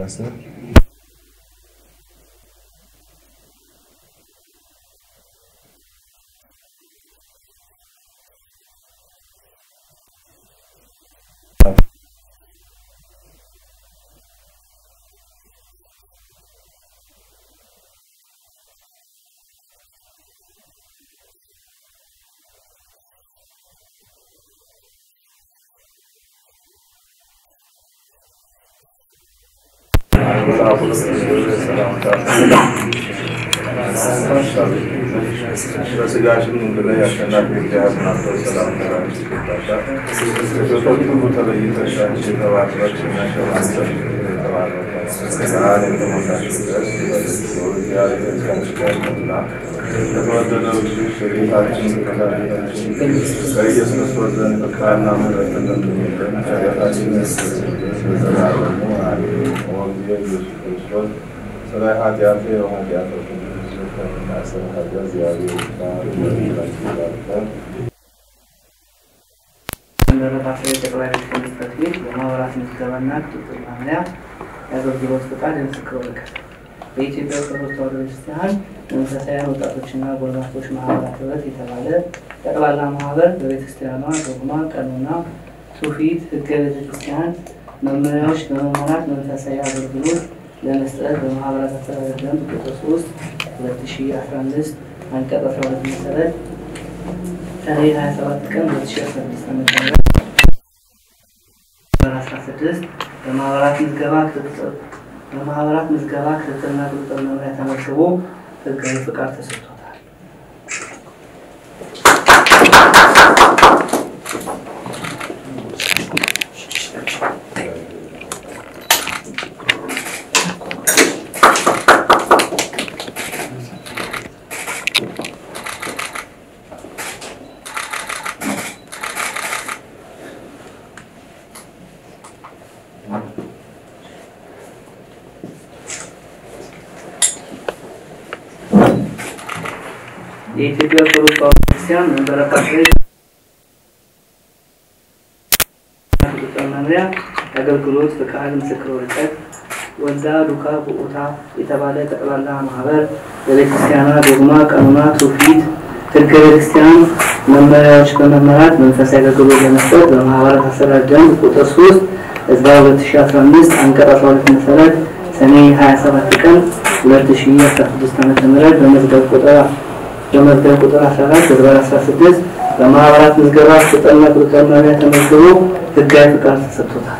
ካሰ በስጋሽም እንግዲህ አሸናፊ እግዚአብሔር ናቸው። ሰላም ተራች ይገባሻል። ከሴቶች ሁሉ ተለይተሽ አንቺ የተባረክሽ ነሽ። አንተ የተባረከ ቃል የተሞላሽ ደስ ይበልሽ። እግዚአብሔር ከአንቺ ጋር ነውና የተወደደው ልጅሽ የጌታችን ከመድኃኒታችን ከኢየሱስ ክርስቶስ ዘንድ ፍቅርና ምሕረት እንደምንለን ቸርነታችን ለዘላለሙ አሜን። ኦ ኢየሱስ ክርስቶስ ስለ ኃጢአቴ ኃጢአቶች ከሚናስብ ኃጢአት እግዚአብሔር ይባርክ ይባርከን። እንደረታቸው ጠቅላይ ቤተ ጽሕፈት ቤት የማህበራት ምዝገባና ቁጥጥር መምሪያ የአገልግሎት ፈቃድ የምስክር ወረቀት በኢትዮጵያ ኦርቶዶክስ ተዋሕዶ ቤተክርስቲያን መንፈሳውያን ወጣቶችና ጎልማሶች ማህበራት ህብረት የተባለ ጠቅላላ ማህበር በቤተክርስቲያኗ ዶግማ፣ ቀኖና፣ ትውፊት፣ ህገ ቤተክርስቲያን መመሪያዎች በመመራት መንፈሳዊ አገልግሎት ለመስጠት በማህበራት አስተዳደር ደንብ ቁጥር 3 2015 አንቀጽ 12 መሰረት ሰኔ 27 ቀን 2016 ዓ.ም ቁጥር 16 በማህበራት ምዝገባ ክትትል በማህበራት ምዝገባ ክትትልና ቁጥጥር መምሪያ ተመዝግቦ ህጋዊ ፍቃድ ተሰጥቶታል። የኢትዮጵያ ኦርቶዶክስ ተዋሕዶ ቤተክርስቲያን መንበረ ፓትርያርክ ቁጥጥር መምሪያ የአገልግሎት ፍቃድ ምስክር ወረቀት ወልዳ ዱካ ቡኡታ የተባለ ጠቅላላ ማህበር በቤተክርስቲያኗ ዶግማ፣ ቀኖና፣ ትውፊት፣ ህገ ቤተክርስቲያን መመሪያዎች በመመራት መንፈሳዊ አገልግሎት ለመስጠት በማህበራት አሰራር ደንብ ቁጥር 3 ህዝባ 2015 አንቀጽ 12 መሰረት ሰኔ 27 ቀን 2016 ዓ.ም በመዝገብ ቁጥር በመዝገብ ቁጥር 14 ህዝባር 16 በማህበራት ምዝገባ ቁጥጥርና ቁጥጥር መምሪያ ተመዝግቦ ህጋዊ ፍቃድ ተሰጥቶታል።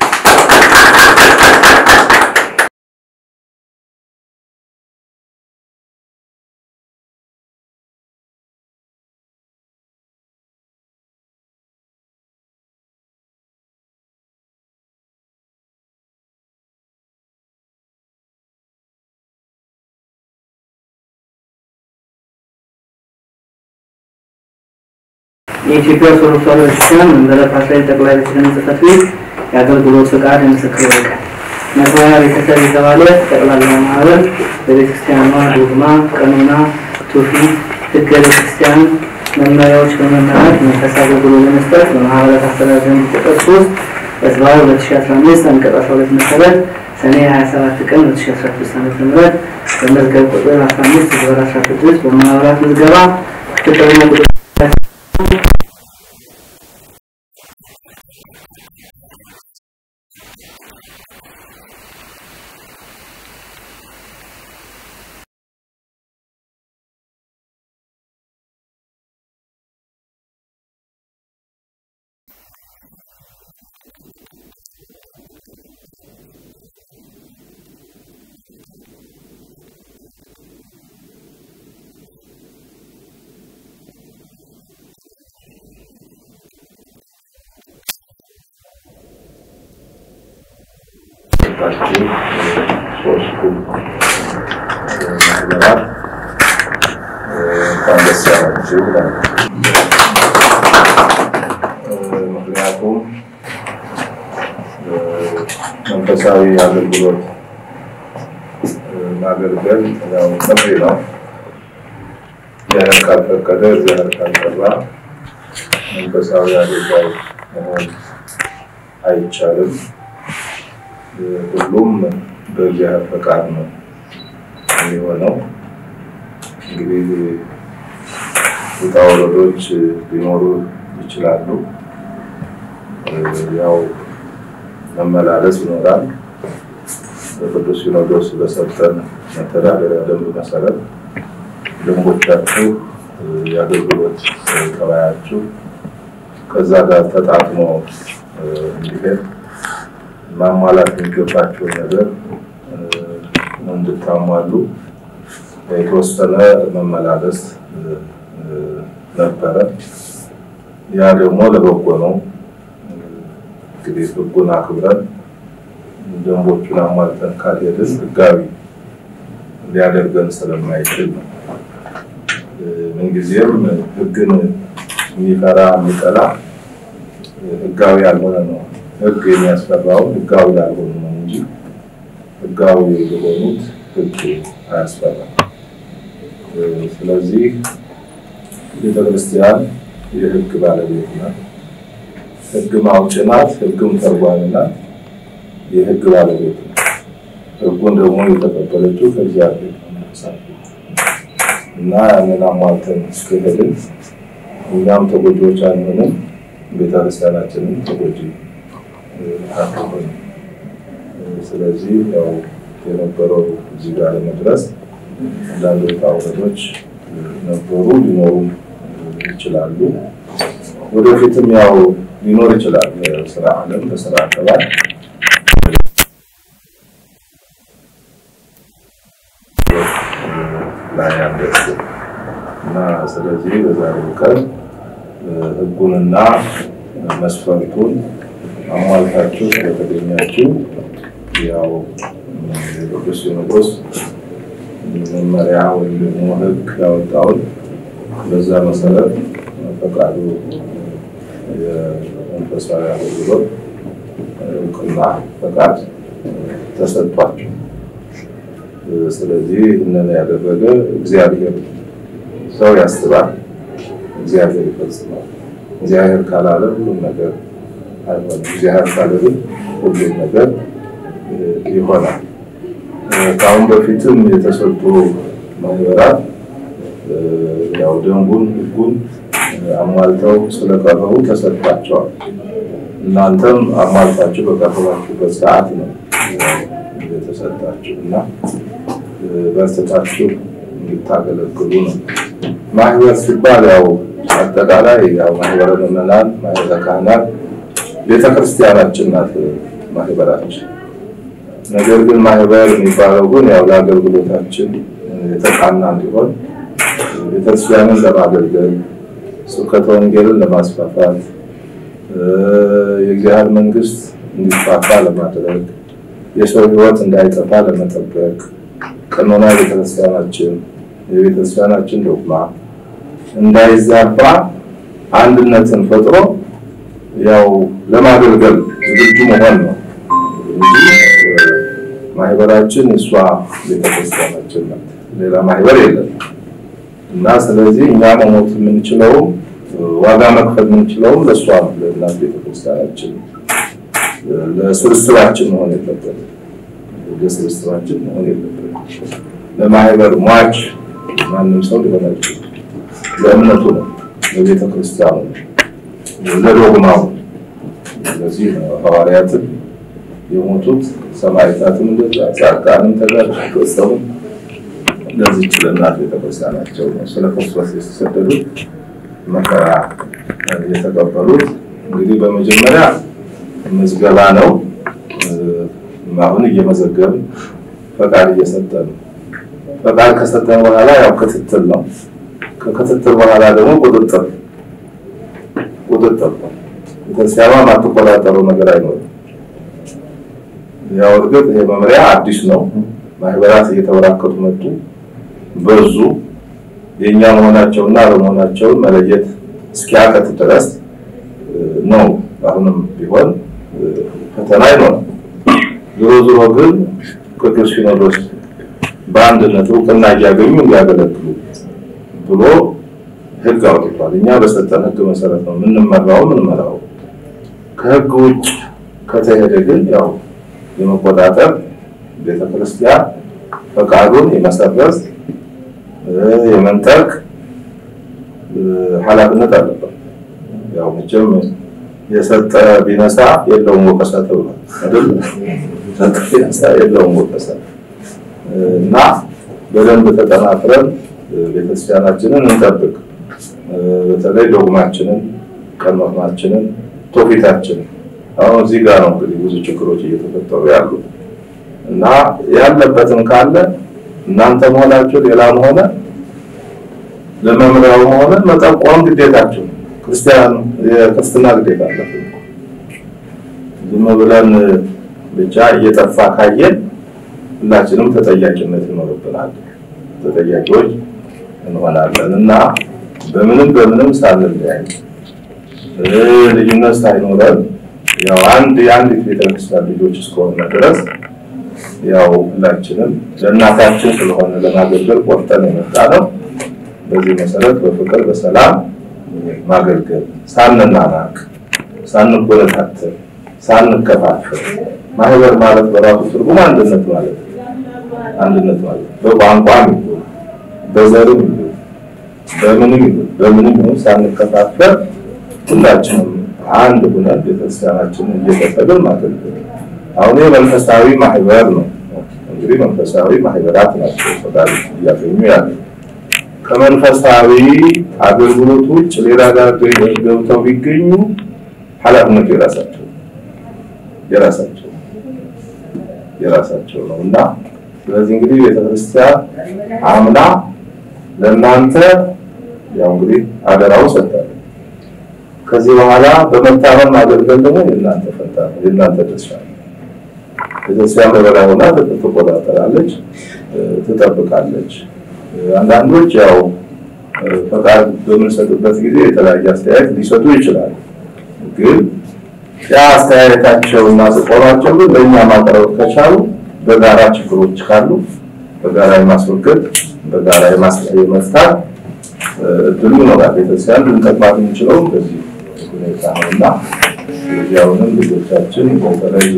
የኢትዮጵያ ኦርቶዶክስ ተዋሕዶ ቤተክርስቲያን መንበረ ፓትርያርክ ጠቅላይ ቤተ ክህነት ጽሕፈት ቤት የአገልግሎት ፍቃድ የምስክር ወረቀት መግባያ ቤተሰብ የተባለ ጠቅላላ ማህበር በቤተክርስቲያኗ ዶግማ፣ ቀኖና፣ ትውፊት፣ ህገ ቤተክርስቲያን መመሪያዎች በመመራት መንፈሳዊ አገልግሎት ለመስጠት በማህበራት አስተዳደር ደንብ ቁጥር 3 ህዝባዊ 2015 አንቀጽ 12 መሰረት ሰኔ 27 ቀን 2016 ዓ.ም በመዝገብ ቁጥር 15 ህዝባር 16 በማህበራት ምዝገባ ክትትልና ቁጥጥር ታችን ሶስቱ ማህበራት እንኳን ደስ ያላችሁ እላለሁ። ምክንያቱም መንፈሳዊ አገልግሎት ማገልገል ያው ጥሪ ነው። እግዚአብሔር ካልፈቀደ እግዚአብሔር ካልጠራ መንፈሳዊ አገልጋይ መሆን አይቻልም። ሁሉም በእግዚአብሔር ፈቃድ ነው የሚሆነው። እንግዲህ ውጣ ወረዶች ሊኖሩ ይችላሉ። ያው መመላለስ ይኖራል። በቅዱስ ሲኖዶስ በሰጠን መተዳደሪያ ደንብ መሰረት ደንቦቻችሁ፣ የአገልግሎት ጠባያችሁ ከዛ ጋር ተጣጥሞ እንዲሄድ ማሟላት የሚገባቸውን ነገር እንድታሟሉ የተወሰነ መመላለስ ነበረ። ያ ደግሞ ለበጎ ነው። እንግዲህ ሕጉን አክብረን ደንቦቹን አሟልተን ካልሄድን ሕጋዊ ሊያደርገን ስለማይችል ነው። ምንጊዜም ሕግን የሚፈራ የሚጠላ ሕጋዊ ያልሆነ ነው። ሕግ የሚያስፈራውን ሕጋዊ ያልሆኑ ነው እንጂ ሕጋዊ የሆኑት ሕግ አያስፈራም። ስለዚህ ቤተክርስቲያን የሕግ ባለቤት ናት። ሕግ ማውጭ ናት። ሕግም ተርጓሚ ናት። የሕግ ባለቤት ናት። ሕጉን ደግሞ የተቀበለችው ከእግዚአብሔር እና ያንን አሟልተን እስከሄድን እኛም ተጎጂዎች አንሆንም፣ ቤተክርስቲያናችንም ተጎጂ አትሆንም። ስለዚህ ያው የነበረው እዚህ ጋር ለመድረስ አንዳንድ ውጣ ውረዶች ነበሩ፣ ሊኖሩም ይችላሉ። ወደፊትም ያው ሊኖር ይችላል። በስራ ዓለም በስራ አካባቢ ላይ ያደርስ እና ስለዚህ በዛሬው ቀን ሕጉንና መስፈርቱን አሟልታችሁ ስለተገኛችሁ ያው የቅዱስ ሲኖዶስ መመሪያ ወይም ደግሞ ሕግ ያወጣውን በዛ መሰረት ፈቃዱ የመንፈሳዊ አገልግሎት እውቅና ፈቃድ ተሰጥቷቸው፣ ስለዚህ ይህንን ያደረገ እግዚአብሔር ሰው ያስባል፣ እግዚአብሔር ይፈጽማል። እግዚአብሔር ካላለ ሁሉም ነገር አይሆንም። እግዚአብሔር ካለ ግን ሁሉም ነገር ይሆናል። ከአሁን በፊትም የተሰጡ ማህበራት ያው ደንቡን ሕጉን አሟልተው ስለቀረቡ ተሰጥቷቸዋል። እናንተም አሟልታችሁ በቀረባችሁበት ሰዓት ነው የተሰጣችሁ እና በርትታችሁ እንድታገለግሉ ነው። ማህበር ሲባል ያው አጠቃላይ ያው ማህበረ ምዕመናን፣ ማህበረ ካህናት ቤተክርስቲያናችን ናት ማህበራችን። ነገር ግን ማህበር የሚባለው ግን ያው ለአገልግሎታችን የተቃና እንዲሆን ቤተክርስቲያንን ለማገልገል ስብከተ ወንጌልን ለማስፋፋት የእግዚአብሔር መንግስት እንዲስፋፋ ለማድረግ የሰው ሕይወት እንዳይጠፋ ለመጠበቅ ቀኖና ቤተክርስቲያናችን የቤተክርስቲያናችን ዶግማ እንዳይዛባ አንድነትን ፈጥሮ ያው ለማገልገል ዝግጁ መሆን ነው እንጂ ማህበራችን እሷ ቤተክርስቲያናችን ናት። ሌላ ማህበር የለም እና ስለዚህ እኛ መሞት የምንችለውም ዋጋ መክፈል የምንችለውም ለእሷ ነው፣ ለእናት ቤተክርስቲያናችን። ለስብስባችን መሆን የለበትም፣ ለስብስባችን መሆን የለበትም። ለማህበር ሟች ማንም ሰው ሊሆን አይችልም። ለእምነቱ ነው፣ ለቤተክርስቲያኑ ነው፣ ለዶግማው። ስለዚህ ሐዋርያትን የሞቱት ሰማዕታትም እንደዛ ጻድቃንም ተጋሩ ለዚች ለእናት ቤተክርስቲያናቸው ነው ስለ ክርስቶስ የተሰደዱት መከራ የተቀበሉት። እንግዲህ በመጀመሪያ ምዝገባ ነው። አሁን እየመዘገብን ፈቃድ እየሰጠን ፈቃድ ከሰጠን በኋላ ያው ክትትል ነው። ከክትትል በኋላ ደግሞ ቁጥጥር ቁጥጥር ቤተክርስቲያኗ ማትቆጣጠረው ነገር አይኖርም። ያው እርግጥ ይሄ መመሪያ አዲስ ነው። ማህበራት እየተበራከቱ መጡ፣ በዙ። የእኛ መሆናቸውና አለመሆናቸውን መለየት እስኪያቀት ድረስ ነው። አሁንም ቢሆን ፈተና ይኖራል። ዞሮ ዞሮ ግን ቅዱስ ሲኖዶስ በአንድነት እውቅና እያገኙ እንዲያገለግሉ ብሎ ሕግ አውጥቷል። እኛ በሰጠን ሕግ መሰረት ነው የምንመራው የምንመራው። ከሕግ ውጭ ከተሄደ ግን ያው የመቆጣጠር ቤተክርስቲያን ፈቃዱን የመሰረዝ የመንጠቅ ኃላፊነት አለበት። ያው መቼም የሰጠ ቢነሳ የለውም ወቀሳ ተብሏል አይደል? ሰጠ ቢነሳ የለውም ወቀሳ እና በደንብ ተጠናክረን ቤተክርስቲያናችንን እንጠብቅ። በተለይ ዶግማችንን፣ ቀኖናችንን፣ ትውፊታችንን አሁን እዚህ ጋር ነው እንግዲህ ብዙ ችግሮች እየተፈጠሩ ያሉት እና ያለበትም ካለ እናንተ መሆናችሁ ሌላም ሆነ ለመምሪያውም ሆነ መጠቆም ግዴታችሁ ክርስቲያን የክርስትና ግዴታ አለብን። ዝም ብለን ብቻ እየጠፋ ካየን ሁላችንም ተጠያቂነት ይኖርብናል። ተጠያቂዎች እንሆናለን እና በምንም በምንም ሳንለያይ ልዩነት ሳይኖረን ያው አንድ የአንዲት ቤተክርስቲያን ልጆች እስከሆነ ድረስ ያው ሁላችንም ለእናታችን ስለሆነ ለማገልገል ቆርጠን የመጣ ነው። በዚህ መሰረት በፍቅር በሰላም ማገልገል ሳንናናቅ፣ ሳንጎለታተል፣ ሳንከፋፈል ማህበር ማለት በራሱ ትርጉም አንድነት ማለት ነው። አንድነት ማለት በቋንቋም ይሁን በዘርም ይሁን በምንም ይሁን በምንም ይሁን ሳንከፋፈል ሁላችንም አንድ ሆነን ቤተክርስቲያናችንን እየቀጠልን ማገልገል። አሁን መንፈሳዊ ማህበር ነው። እንግዲህ መንፈሳዊ ማህበራት ናቸው ፈቃድ እያገኙ ያለ ከመንፈሳዊ አገልግሎት ውጭ ሌላ ጋር ገብተው ቢገኙ ኃላፊነቱ የራሳቸው የራሳቸው የራሳቸው ነው እና ስለዚህ እንግዲህ ቤተክርስቲያን አምና ለእናንተ ያው እንግዲህ አደራው ሰጥታለች። ከዚህ በኋላ በመታመን ማገልገል ደግሞ የእናንተ ፈንታ ነው፣ የእናንተ ድርሻ ነው። ቤተክርስቲያን በበላይ ሆና ትቆጣጠራለች፣ ትጠብቃለች። አንዳንዶች ያው ፈቃድ በምንሰጥበት ጊዜ የተለያየ አስተያየት ሊሰጡ ይችላሉ። ግን ያ አስተያየታቸውና ጥቆማቸው ግን ለእኛ ማቅረብ ከቻሉ በጋራ ችግሮች ካሉ በጋራ የማስወገድ በጋራ የመፍታት እድሉ ይኖራል። ቤተክርስቲያን ልንጠቅማት የምንችለው በዚህ ሁኔታ ነው እና ያውንም ልጆቻችን በተለይ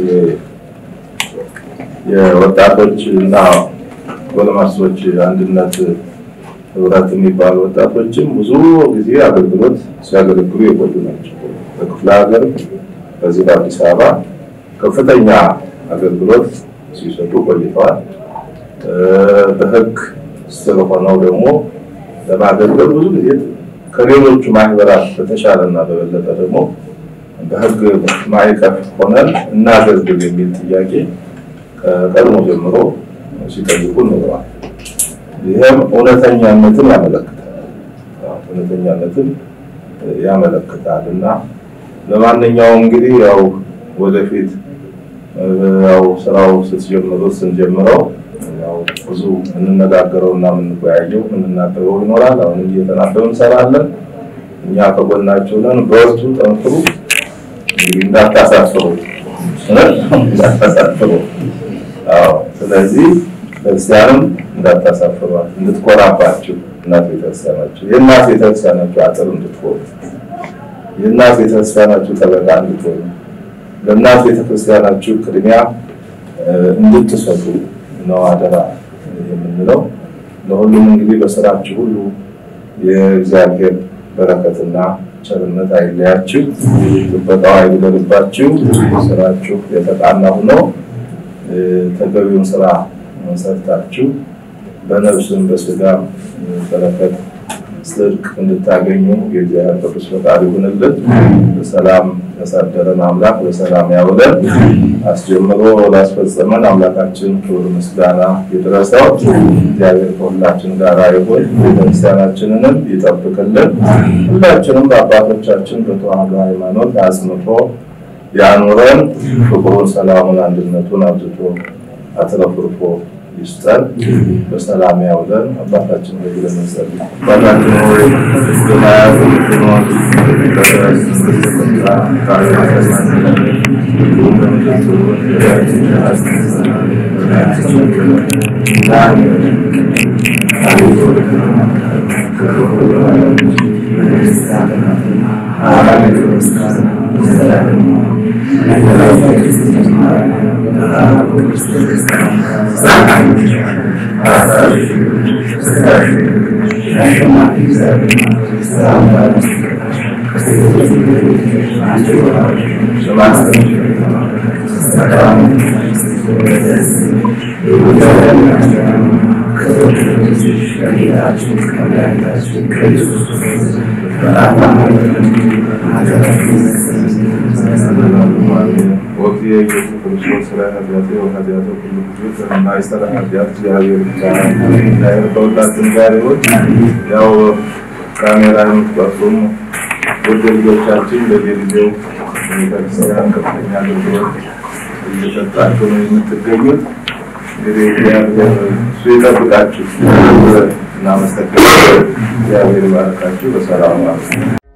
የወጣቶች እና ጎልማሶች አንድነት ህብረት የሚባሉ ወጣቶችም ብዙ ጊዜ አገልግሎት ሲያገለግሉ የቆዩ ናቸው። በክፍለ ሀገር በዚህ በአዲስ አበባ ከፍተኛ አገልግሎት ሲሰጡ ቆይተዋል። በህግ ስር ሆነው ደግሞ ለማገልገል ብዙ ጊዜ ከሌሎቹ ማህበራት በተሻለና በበለጠ ደግሞ በህግ ማዕቀፍ ሆነን እናገልግል የሚል ጥያቄ ከቀድሞ ጀምሮ ሲጠይቁ ኖረዋል። ይህም እውነተኛነትን ያመለክታል እውነተኛነትን ያመለክታል እና ለማንኛውም እንግዲህ ያው ወደፊት ያው ስራው ስትጀምሩት ስንጀምረው ያው ብዙ የምንነጋገረው እና የምንወያየው የምንናገረው ይኖራል። አሁንም እየተናበብ እንሰራለን። እኛ ከጎናችሁ ነን። በርቱ፣ ጠንክሩ። እንግዲህ እንዳታሳፍሩ እንዳታሳፍሩ። አዎ፣ ስለዚህ ክርስቲያንም እንዳታሳፍሯት እንድትኮራባችሁ እናት ቤተክርስቲያናችሁ የእናት ቤተክርስቲያናችሁ አጥር እንድትሆኑ የእናት ቤተክርስቲያናችሁ ጠበቃ እንድትሆኑ ለእናት ቤተክርስቲያናችሁ ቅድሚያ እንድትሰጡ ነው አደራ የምንለው። ለሁሉም እንግዲህ በስራችሁ ሁሉ የእግዚአብሔር በረከትና ቸርነት አይለያችሁ፣ ጥበቃው አይጉደልባችሁ። ስራችሁ የተቃና ሆኖ ተገቢውን ስራ ሰርታችሁ በነፍስም በስጋም በረከት ጽድቅ እንድታገኙ የእግዚአብሔር ቅዱስ ፈቃድ ይሁንልን። በሰላም ያሳደረን አምላክ በሰላም ያውለን። አስጀምሮ ላስፈጸመን አምላካችን ክብር ምስጋና ይድረሰው። እግዚአብሔር ከሁላችን ጋር ይሁን፣ ቤተክርስቲያናችንንም ይጠብቅልን። ሁላችንም በአባቶቻችን በተዋህዶ ሃይማኖት አጽንቶ ያኑረን። ፍቅሩን፣ ሰላሙን፣ አንድነቱን አብዝቶ አትረፍርፎ ይስጠን። በሰላም ያውለን። አባታችን ሆይ ብለን እንጸልይ። አባታችን ሆይ በሰማያት የምትኖር ይቀደስ ስምህ ትምጣ፣ ፈቃድህ በሰማይ እንዲሁም በምድር ትሁን። የዕለት እንጀራችንን ስጠን በደላችንን ይቅር በለን አቤቱ ወደ ፈተና አታግባን ከክፉ ሁሉ አድነን እንጂ መንግሥት ያንተ ናትና ወቅት የኢየሱስ ክርስቶስ ስለ ኃጢአቴ ወኃጢአተ ኩሉ ሕዝብ ከማይሰራ ኃጢአት እግዚአብሔር ይፍታ። ከሁላችን ጋር ይሁን። ያው ካሜራ የምትቀርጹም ውድ ልጆቻችን በየጊዜው ቤተክርስቲያን ከፍተኛ አገልግሎት እየሰጣችሁ ነው የምትገኙት። እንግዲህ እግዚአብሔር እሱ ይጠብቃችሁ። እናመሰግናለን። እግዚአብሔር ይባርካችሁ። በሰላም ማለት ነው።